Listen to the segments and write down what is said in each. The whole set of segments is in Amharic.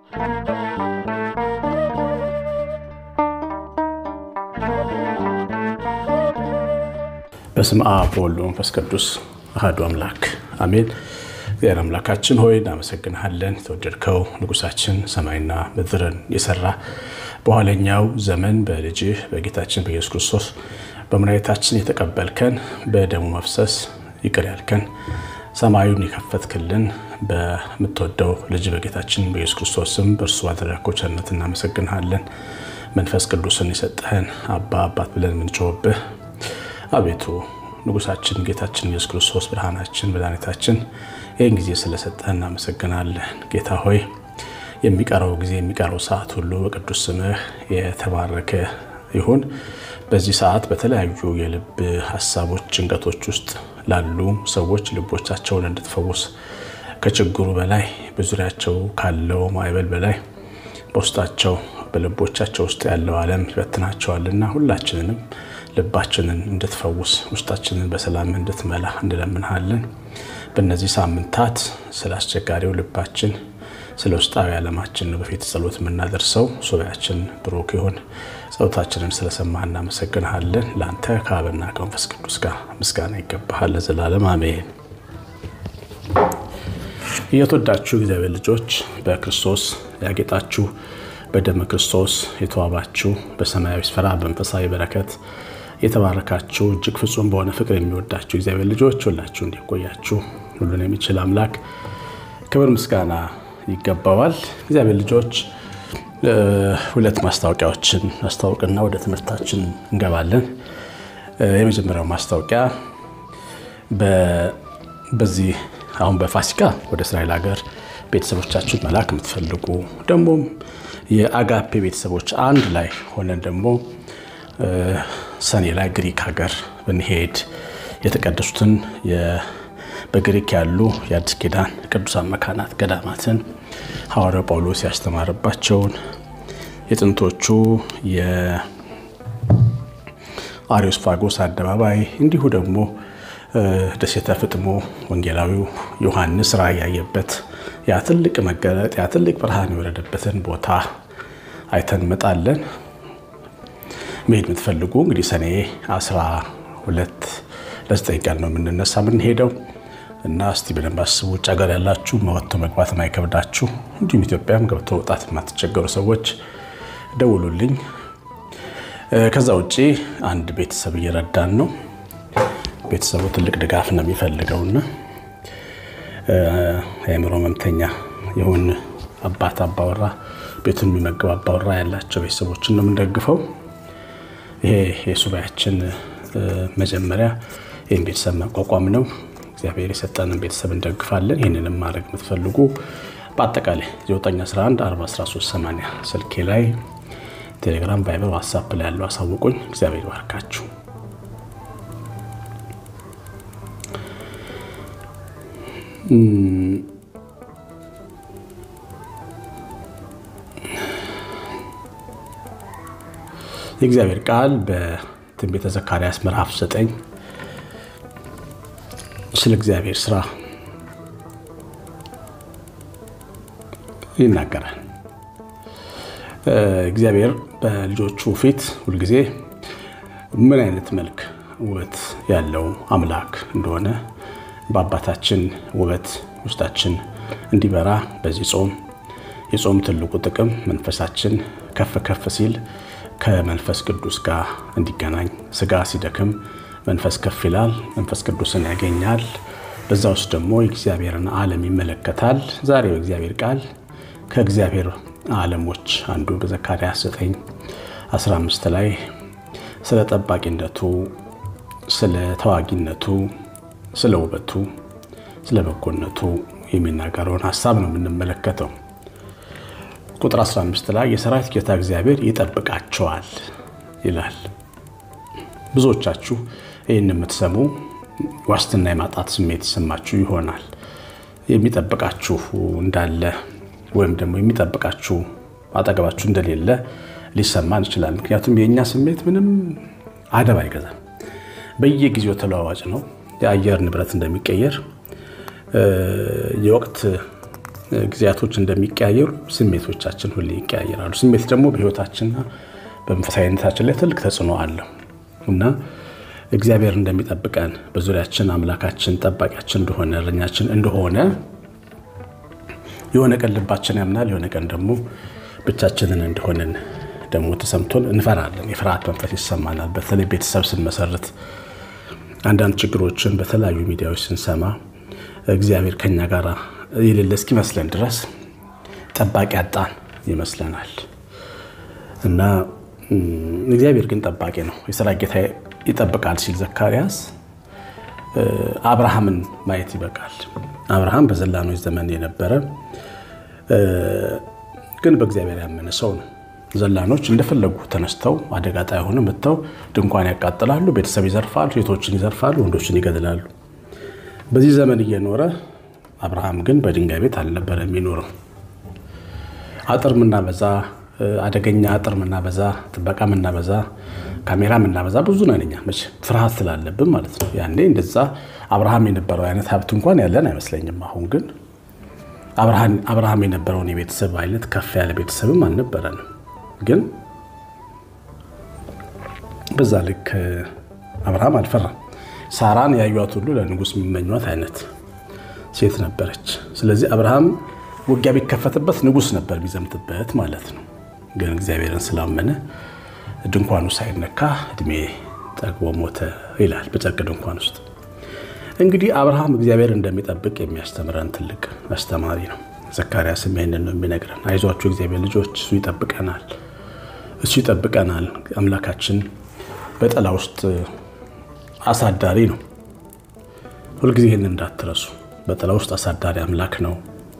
በስመ አብ ወወልድ ወመንፈስ ቅዱስ አሐዱ አምላክ አሜን። እግዚአብሔር አምላካችን ሆይ እናመሰግንሃለን። የተወደድከው ንጉሳችን ሰማይና ምድርን የሰራ በኋለኛው ዘመን በልጅህ በጌታችን በኢየሱስ ክርስቶስ በመድኃኒታችን የተቀበልከን በደሙ መፍሰስ ይቅር ያልከን ሰማዩን የከፈትክልን በምትወደው ልጅ በጌታችን በኢየሱስ ክርስቶስ ስም በእርሱ ባደረግከው ቸርነት እናመሰግንሃለን። መንፈስ ቅዱስን የሰጠህን አባ አባት ብለን የምንጮህብህ አቤቱ ንጉሳችን ጌታችን ኢየሱስ ክርስቶስ ብርሃናችን መድኃኒታችን ይህን ጊዜ ስለሰጠህ እናመሰግናለን። ጌታ ሆይ የሚቀረው ጊዜ የሚቀረው ሰዓት ሁሉ በቅዱስ ስምህ የተባረከ ይሁን። በዚህ ሰዓት በተለያዩ የልብ ሀሳቦች፣ ጭንቀቶች ውስጥ ላሉ ሰዎች ልቦቻቸውን እንድትፈውስ ከችግሩ በላይ በዙሪያቸው ካለው ማዕበል በላይ በውስጣቸው በልቦቻቸው ውስጥ ያለው ዓለም ይበትናቸዋልና ሁላችንንም ልባችንን እንድትፈውስ ውስጣችንን በሰላም እንድትመላ እንለምንሃለን። በእነዚህ ሳምንታት ስለ አስቸጋሪው ልባችን ስለ ውስጣዊ ዓለማችን ነው በፊት ጸሎት የምናደርሰው። ሱባኤያችን ብሩክ ይሁን። ጸሎታችንን ስለሰማህ እናመሰግንሃለን። ለአንተ ከአብና ከመንፈስ ቅዱስ ጋር ምስጋና ይገባሃል ለዘላለም አሜን። እየተወዳችሁ እግዚአብሔር ልጆች በክርስቶስ ያጌጣችሁ በደመ ክርስቶስ የተዋባችሁ በሰማያዊ ስፍራ በመንፈሳዊ በረከት የተባረካችሁ እጅግ ፍጹም በሆነ ፍቅር የሚወዳችሁ እግዚአብሔር ልጆች ሁላችሁ እንዲቆያችሁ ሁሉን የሚችል አምላክ ክብር ምስጋና ይገባዋል። እግዚአብሔር ልጆች ሁለት ማስታወቂያዎችን አስታውቅና ወደ ትምህርታችን እንገባለን። የመጀመሪያው ማስታወቂያ በዚህ አሁን በፋሲካ ወደ እስራኤል ሀገር ቤተሰቦቻችሁን መላክ የምትፈልጉ ደግሞም የአጋፔ ቤተሰቦች አንድ ላይ ሆነን ደግሞ ሰኔ ላይ ግሪክ ሀገር ብንሄድ የተቀደሱትን በግሪክ ያሉ የአዲስ ኪዳን ቅዱሳን መካናት ገዳማትን ሐዋርያው ጳውሎስ ያስተማረባቸውን የጥንቶቹ የአሪዮስፋጎስ አደባባይ እንዲሁ ደግሞ ደሴተ ፍጥሞ ወንጌላዊው ዮሐንስ ራእይ ያየበት ያ ትልቅ መገለጥ ያ ትልቅ ብርሃን የወረደበትን ቦታ አይተን እንመጣለን። መሄድ የምትፈልጉ እንግዲህ ሰኔ 12 ለዘጠኝ ቀን ነው የምንነሳ የምንሄደው እና እስቲ በደንብ አስቡ። ውጭ ሀገር ያላችሁ ወጥቶ መግባት የማይከብዳችሁ እንዲሁም ኢትዮጵያም ገብቶ መውጣት የማትቸገሩ ሰዎች ደውሉልኝ። ከዛ ውጭ አንድ ቤተሰብ እየረዳን ነው። ቤተሰቡ ትልቅ ድጋፍ ነው የሚፈልገውና የአእምሮ ህመምተኛ የሆን አባት አባወራ ቤቱን የሚመግብ አባወራ ያላቸው ቤተሰቦችን ነው የምንደግፈው። ይሄ የሱባኤያችን መጀመሪያ ይህን ቤተሰብ ማቋቋም ነው። እግዚአብሔር የሰጠንን ቤተሰብ እንደግፋለን። ይህንንም ማድረግ የምትፈልጉ በአጠቃላይ 911 41380 ስልኬ ላይ ቴሌግራም፣ ቫይበር፣ ዋትሳፕ ላይ ያለው አሳውቁኝ። እግዚአብሔር ይባርካችሁ። የእግዚአብሔር ቃል በትንቢተ ዘካርያስ ምዕራፍ 9 ስለ እግዚአብሔር ስራ ይናገራል። እግዚአብሔር በልጆቹ ፊት ሁልጊዜ ምን አይነት መልክ ውበት ያለው አምላክ እንደሆነ በአባታችን ውበት ውስጣችን እንዲበራ በዚህ ጾም የጾም ትልቁ ጥቅም መንፈሳችን ከፍ ከፍ ሲል ከመንፈስ ቅዱስ ጋር እንዲገናኝ፣ ስጋ ሲደክም መንፈስ ከፍ ይላል፣ መንፈስ ቅዱስን ያገኛል። በዛ ውስጥ ደግሞ የእግዚአብሔርን ዓለም ይመለከታል። ዛሬ በእግዚአብሔር ቃል ከእግዚአብሔር ዓለሞች አንዱ በዘካርያስ 9 15 ላይ ስለ ጠባቂነቱ፣ ስለ ተዋጊነቱ፣ ስለ ውበቱ፣ ስለ በጎነቱ የሚናገረውን ሀሳብ ነው የምንመለከተው። ቁጥር 15 ላይ የሰራዊት ጌታ እግዚአብሔር ይጠብቃቸዋል ይላል። ብዙዎቻችሁ ይህን የምትሰሙ ዋስትና የማጣት ስሜት ይሰማችሁ ይሆናል። የሚጠብቃችሁ እንዳለ ወይም ደግሞ የሚጠብቃችሁ አጠገባችሁ እንደሌለ ሊሰማን ይችላል። ምክንያቱም የእኛ ስሜት ምንም አደብ አይገዛም። በየጊዜው ተለዋዋጭ ነው። የአየር ንብረት እንደሚቀየር የወቅት ጊዜያቶች እንደሚቀያየሩ ስሜቶቻችን ሁሌ ይቀያየራሉ። ስሜት ደግሞ በህይወታችንና በመንፈሳዊነታችን ላይ ትልቅ ተጽዕኖ አለው እና እግዚአብሔር እንደሚጠብቀን በዙሪያችን አምላካችን ጠባቂያችን እንደሆነ እረኛችን እንደሆነ የሆነ ቀን ልባችን ያምናል፣ የሆነ ቀን ደግሞ ብቻችንን እንደሆንን ደግሞ ተሰምቶን እንፈራለን። የፍርሃት መንፈስ ይሰማናል። በተለይ ቤተሰብ ስንመሰርት አንዳንድ ችግሮችን በተለያዩ ሚዲያዎች ስንሰማ እግዚአብሔር ከኛ ጋር የሌለ እስኪመስለን ድረስ ጠባቂ አጣን ይመስለናል እና እግዚአብሔር ግን ጠባቂ ነው። የሰራ ጌታ ይጠብቃል ሲል ዘካርያስ አብርሃምን ማየት ይበቃል። አብርሃም በዘላኖች ዘመን የነበረ ግን በእግዚአብሔር ያመነ ሰው ነው። ዘላኖች እንደፈለጉ ተነስተው አደጋ ጣይ ሆነ መጥተው ድንኳን ያቃጥላሉ፣ ቤተሰብ ይዘርፋሉ፣ ሴቶችን ይዘርፋሉ፣ ወንዶችን ይገድላሉ። በዚህ ዘመን እየኖረ አብርሃም ግን በድንጋይ ቤት አልነበረ የሚኖረው። አጥር ምናበዛ፣ አደገኛ አጥር ምናበዛ፣ ጥበቃ ምናበዛ፣ ካሜራ ምናበዛ ብዙ ነን እኛ መቼ ፍርሃት ስላለብን ማለት ነው። ያኔ እንደዛ አብርሃም የነበረው አይነት ሀብት እንኳን ያለን አይመስለኝም። አሁን ግን አብርሃም የነበረውን የቤተሰብ አይነት ከፍ ያለ ቤተሰብም አልነበረንም። ግን በዛ ልክ አብርሃም አልፈራም። ሳራን ያዩት ሁሉ ለንጉሥ የሚመኟት አይነት ሴት ነበረች። ስለዚህ አብርሃም ውጊያ ቢከፈትበት ንጉሥ ነበር ቢዘምትበት ማለት ነው። ግን እግዚአብሔርን ስላመነ ድንኳኑ ሳይነካ እድሜ ጠግቦ ሞተ ይላል በጨርቅ ድንኳን ውስጥ። እንግዲህ አብርሃም እግዚአብሔር እንደሚጠብቅ የሚያስተምረን ትልቅ አስተማሪ ነው። ዘካርያስም ይህንን ነው የሚነግረን። አይዟችሁ እግዚአብሔር ልጆች፣ እሱ ይጠብቀናል፣ እሱ ይጠብቀናል። አምላካችን በጥላ ውስጥ አሳዳሪ ነው። ሁልጊዜ ይህን እንዳትረሱ። በጥላ ውስጥ አሳዳሪ አምላክ ነው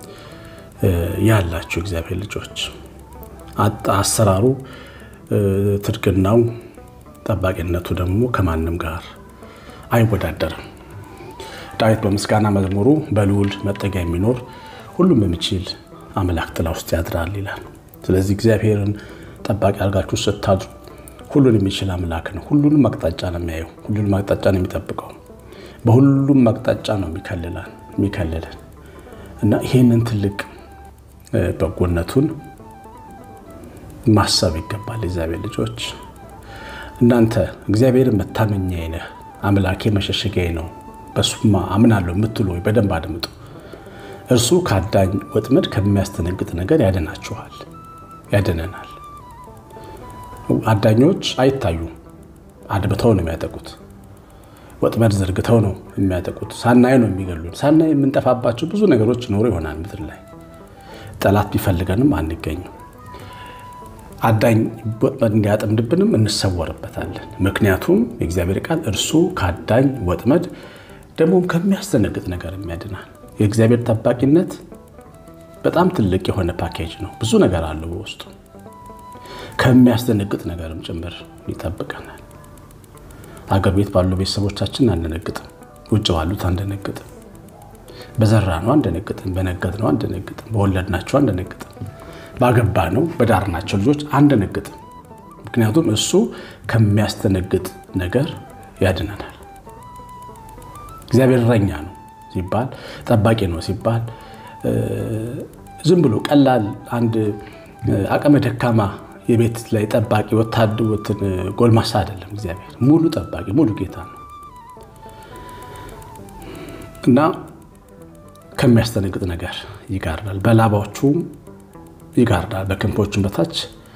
ያላችሁ እግዚአብሔር ልጆች። አሰራሩ፣ ትድግናው፣ ጠባቂነቱ ደግሞ ከማንም ጋር አይወዳደርም። ዳዊት በምስጋና መዝሙሩ በልዑል መጠጊያ የሚኖር ሁሉም በሚችል አምላክ ጥላ ውስጥ ያድራል ይላል። ስለዚህ እግዚአብሔርን ጠባቂ አድርጋችሁ ስታድሩ ሁሉን የሚችል አምላክ ነው። ሁሉንም አቅጣጫ ነው የሚያየው። ሁሉንም አቅጣጫ ነው የሚጠብቀው። በሁሉም አቅጣጫ ነው የሚከልለን እና ይህንን ትልቅ በጎነቱን ማሰብ ይገባል። እግዚአብሔር ልጆች እናንተ እግዚአብሔርን መታመኛዬ ነህ፣ አምላኬ መሸሸጊያዬ ነው በሱማ አምናለሁ የምትሉ ወይ በደንብ አድምጡ። እርሱ ከአዳኝ ወጥመድ ከሚያስተነግጥ ነገር ያድናችኋል፣ ያድነናል። አዳኞች አይታዩም፣ አድብተው ነው የሚያጠቁት። ወጥመድ ዘርግተው ነው የሚያጠቁት። ሳናይ ነው የሚገሉን። ሳናይ የምንጠፋባቸው ብዙ ነገሮች ኖሮ ይሆናል ምድር ላይ ጠላት ቢፈልገንም አንገኝም። አዳኝ ወጥመድ እንዲያጠምድብንም እንሰወርበታለን። ምክንያቱም የእግዚአብሔር ቃል እርሱ ከአዳኝ ወጥመድ ደግሞ ከሚያስደነግጥ ነገር የሚያድናል። የእግዚአብሔር ጠባቂነት በጣም ትልቅ የሆነ ፓኬጅ ነው። ብዙ ነገር አለው በውስጡ ከሚያስደነግጥ ነገርም ጭምር ይጠብቀናል። አገር ቤት ባሉ ቤተሰቦቻችን አንደነግጥም፣ ውጭ ባሉት አንደነግጥም፣ በዘራ ነው አንደነግጥም፣ በነገድ ነው አንደነግጥም፣ በወለድናቸው አንደነግጥም፣ ባገባ ነው በዳርናቸው ልጆች አንደነግጥም። ምክንያቱም እሱ ከሚያስደነግጥ ነገር ያድነናል። እግዚአብሔር እረኛ ነው ሲባል ጠባቂ ነው ሲባል ዝም ብሎ ቀላል አንድ አቅመ ደካማ የቤት ላይ ጠባቂ ወታደሮትን ጎልማሳ አይደለም። እግዚአብሔር ሙሉ ጠባቂ ሙሉ ጌታ ነው እና ከሚያስደነግጥ ነገር ይጋርዳል፣ በላባዎቹም ይጋርዳል፣ በክንፎቹም በታች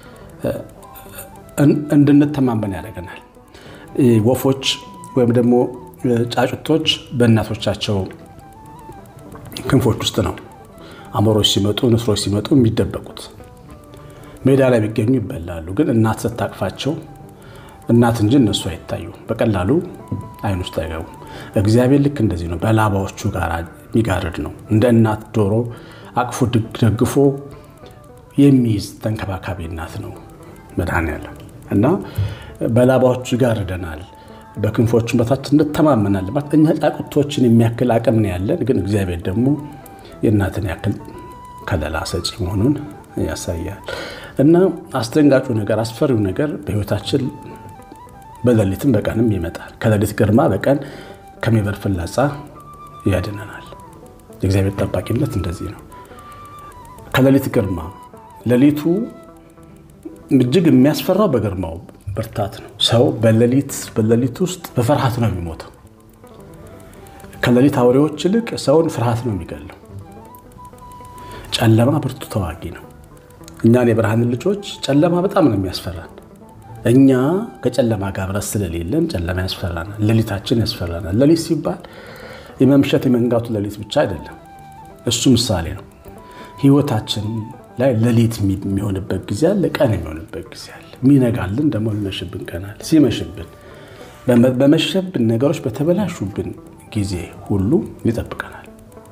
እንድንተማመን ያደርገናል። ወፎች ወይም ደግሞ ጫጩቶች በእናቶቻቸው ክንፎች ውስጥ ነው አሞሮች ሲመጡ ንስሮች ሲመጡ የሚደበቁት። ሜዳ ላይ ቢገኙ ይበላሉ። ግን እናት ስታቅፋቸው እናት እንጂ እነሱ አይታዩ፣ በቀላሉ አይን ውስጥ አይገቡም። እግዚአብሔር ልክ እንደዚህ ነው፣ በላባዎቹ ጋር የሚጋርድ ነው። እንደ እናት ዶሮ አቅፎ ደግፎ የሚይዝ ተንከባካቢ እናት ነው መድኃኔዓለም እና በላባዎቹ ይጋርደናል በክንፎቹን በታች እንተማመናለን። እኛ ጫቁቶችን የሚያክል አቅም ነው ያለን፣ ግን እግዚአብሔር ደግሞ የእናትን ያክል ከለላ ሰጪ መሆኑን ያሳያል። እና አስደንጋጩ ነገር አስፈሪው ነገር በሕይወታችን በሌሊትም በቀንም ይመጣል። ከሌሊት ግርማ በቀን ከሚበር ፍላጻ ያድነናል። የእግዚአብሔር ጠባቂነት እንደዚህ ነው። ከሌሊት ግርማ ሌሊቱ እጅግ የሚያስፈራው በግርማው ብርታት ነው። ሰው በሌሊት በሌሊት ውስጥ በፍርሃት ነው የሚሞተው። ከሌሊት አውሬዎች ይልቅ ሰውን ፍርሃት ነው የሚገለው። ጨለማ ብርቱ ተዋጊ ነው። እኛን የብርሃን ልጆች ጨለማ በጣም ነው የሚያስፈራን። እኛ ከጨለማ ጋር ብረት ስለሌለን ጨለማ ያስፈራናል። ሌሊታችን ያስፈራናል። ሌሊት ሲባል የመምሸት የመንጋቱ ሌሊት ብቻ አይደለም። እሱ ምሳሌ ነው። ህይወታችን ላይ ሌሊት የሚሆንበት ጊዜ አለ፣ ቀን የሚሆንበት ጊዜ አለ። የሚነጋልን ደግሞ ሊመሽብን ቀናል። ሲመሽብን በመሸብን ነገሮች በተበላሹብን ጊዜ ሁሉ ይጠብቀናል።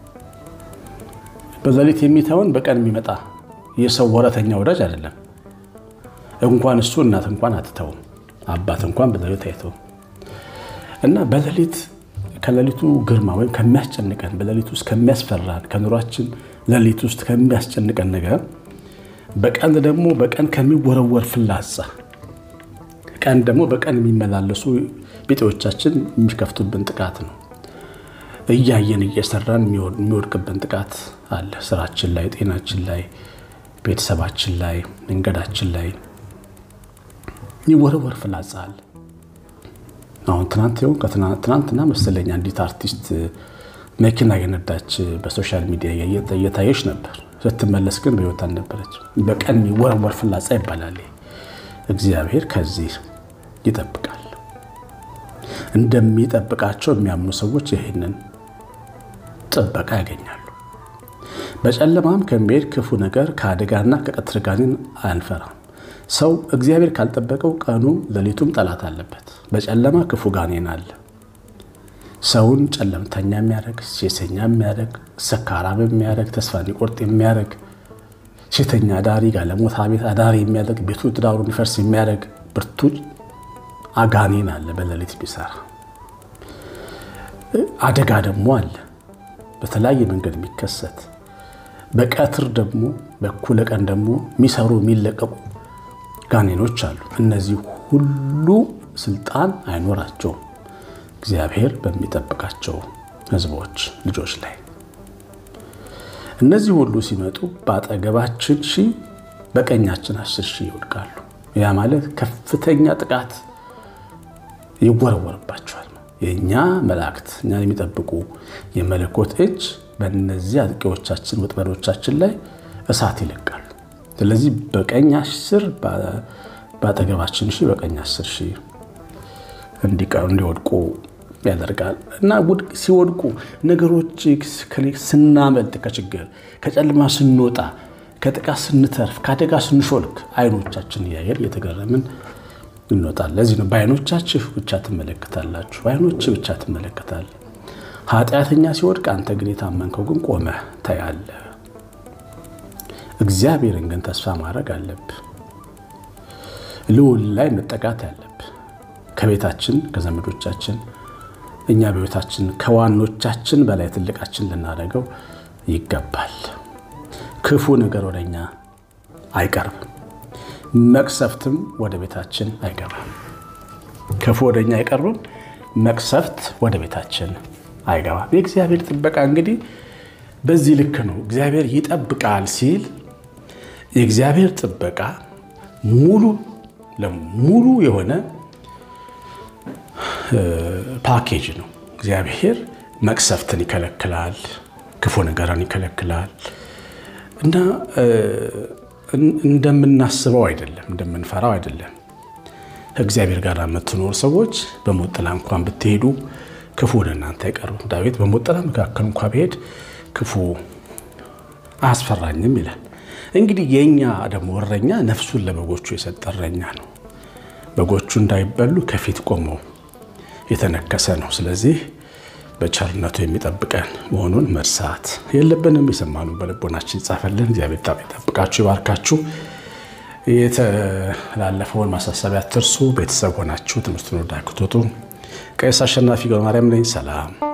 በሌሊት የሚተውን በቀን የሚመጣ የሰው ወረተኛ ወዳጅ አይደለም። እንኳን እሱ እናት እንኳን አትተውም፣ አባት እንኳን በሌሊት አይተውም። እና በሌሊት ከሌሊቱ ግርማ ወይም ከሚያስጨንቀን በሌሊት ውስጥ ከሚያስፈራን ከኑሯችን ሌሊት ውስጥ ከሚያስጨንቀን ነገር በቀን ደግሞ በቀን ከሚወረወር ፍላጻ ቀን ደግሞ በቀን የሚመላለሱ ቤጤዎቻችን የሚከፍቱብን ጥቃት ነው። እያየን እየሰራን የሚወድቅብን ጥቃት አለ። ስራችን ላይ፣ ጤናችን ላይ፣ ቤተሰባችን ላይ፣ መንገዳችን ላይ የሚወረወር ፍላጻ አለ። አሁን ትናንት ሆን ትናንትና መሰለኝ አንዲት አርቲስት መኪና የነዳች በሶሻል ሚዲያ እየታየች ነበር። ስትመለስ ግን በሕይወት አልነበረች። በቀን የሚወረወር ፍላጻ ይባላል። እግዚአብሔር ከዚህ ይጠብቃል። እንደሚጠብቃቸው የሚያምኑ ሰዎች ይህንን ጥበቃ ያገኛሉ። በጨለማም ከሚሄድ ክፉ ነገር ከአደጋና ከቀትር ጋኔን አንፈራም። ሰው እግዚአብሔር ካልጠበቀው ቀኑ ሌሊቱም ጠላት አለበት። በጨለማ ክፉ ጋኔን አለ። ሰውን ጨለምተኛ የሚያደርግ ሴሰኛ የሚያደርግ ሰካራም የሚያደርግ ተስፋ እንዲቆርጥ የሚያደርግ ሴተኛ አዳሪ ጋለሞታ ቤት አዳሪ የሚያደርግ ቤቱ ትዳሩ እንዲፈርስ የሚያደርግ ብርቱ አጋኔን አለ በሌሊት ቢሰራ። አደጋ ደግሞ አለ በተለያየ መንገድ የሚከሰት በቀትር ደግሞ በኩለ ቀን ደግሞ የሚሰሩ የሚለቀቁ ጋኔኖች አሉ። እነዚህ ሁሉ ስልጣን አይኖራቸውም እግዚአብሔር በሚጠብቃቸው ሕዝቦች ልጆች ላይ። እነዚህ ሁሉ ሲመጡ በአጠገባችን ሺህ በቀኛችን አስር ሺህ ይወድቃሉ። ያ ማለት ከፍተኛ ጥቃት ይወረወርባቸዋል። የእኛ መላእክት እኛን የሚጠብቁ የመለኮት እጅ በእነዚህ አጥቂዎቻችን ወጥመዶቻችን ላይ እሳት ይለቃሉ። ስለዚህ በቀኝ አስር በአጠገባችን ሺህ በቀኝ አስር ሺህ እንዲወድቁ ያደርጋል እና ሲወድቁ ነገሮች ስናመልጥ ከችግር ከጨለማ ስንወጣ ከጥቃት ስንተርፍ ከአደጋ ስንሾልክ አይኖቻችን እያየን እየተገረምን እንወጣለን። ለዚህ ነው በአይኖቻችሁ ብቻ ትመለከታላችሁ፣ በአይኖች ብቻ ትመለከታለህ። ኃጢአተኛ ሲወድቅ አንተ ግን የታመንከው ግን ቆመህ ታያለህ። እግዚአብሔርን ግን ተስፋ ማድረግ አለብህ። ልዑል ላይ መጠቃት ያለብህ ከቤታችን ከዘመዶቻችን እኛ በቤታችን ከዋኖቻችን በላይ ትልቃችን ልናደርገው ይገባል። ክፉ ነገር ወደ እኛ አይቀርብም፣ መቅሰፍትም ወደ ቤታችን አይገባም። ክፉ ወደ እኛ አይቀርብም፣ መቅሰፍት ወደ ቤታችን አይገባም። የእግዚአብሔር ጥበቃ እንግዲህ በዚህ ልክ ነው። እግዚአብሔር ይጠብቃል ሲል የእግዚአብሔር ጥበቃ ሙሉ ለሙሉ የሆነ ፓኬጅ ነው። እግዚአብሔር መቅሰፍትን ይከለክላል፣ ክፉ ነገርን ይከለክላል እና እንደምናስበው አይደለም፣ እንደምንፈራው አይደለም። ከእግዚአብሔር ጋር የምትኖር ሰዎች በሞት ጥላ እንኳን ብትሄዱ ክፉ ወደ እናንተ አይቀርብም። ዳዊት በሞት ጥላ መካከል እንኳ ብሄድ ክፉ አያስፈራኝም ይላል። እንግዲህ የእኛ ደግሞ እረኛ ነፍሱን ለበጎቹ የሰጠ እረኛ ነው። በጎቹ እንዳይበሉ ከፊት ቆመው የተነከሰ ነው። ስለዚህ በቸርነቱ የሚጠብቀን መሆኑን መርሳት የለብንም። የሰማኑ በልቦናችን ይጻፈልን። እግዚአብሔር ይጠብቃችሁ፣ ይባርካችሁ። የተላለፈውን ማሳሰቢያ አትርሱ። ቤተሰብ ሆናችሁ ትምህርቱን ወዳክቶቱ። ቀሲስ አሸናፊ ገብረማርያም ነኝ። ሰላም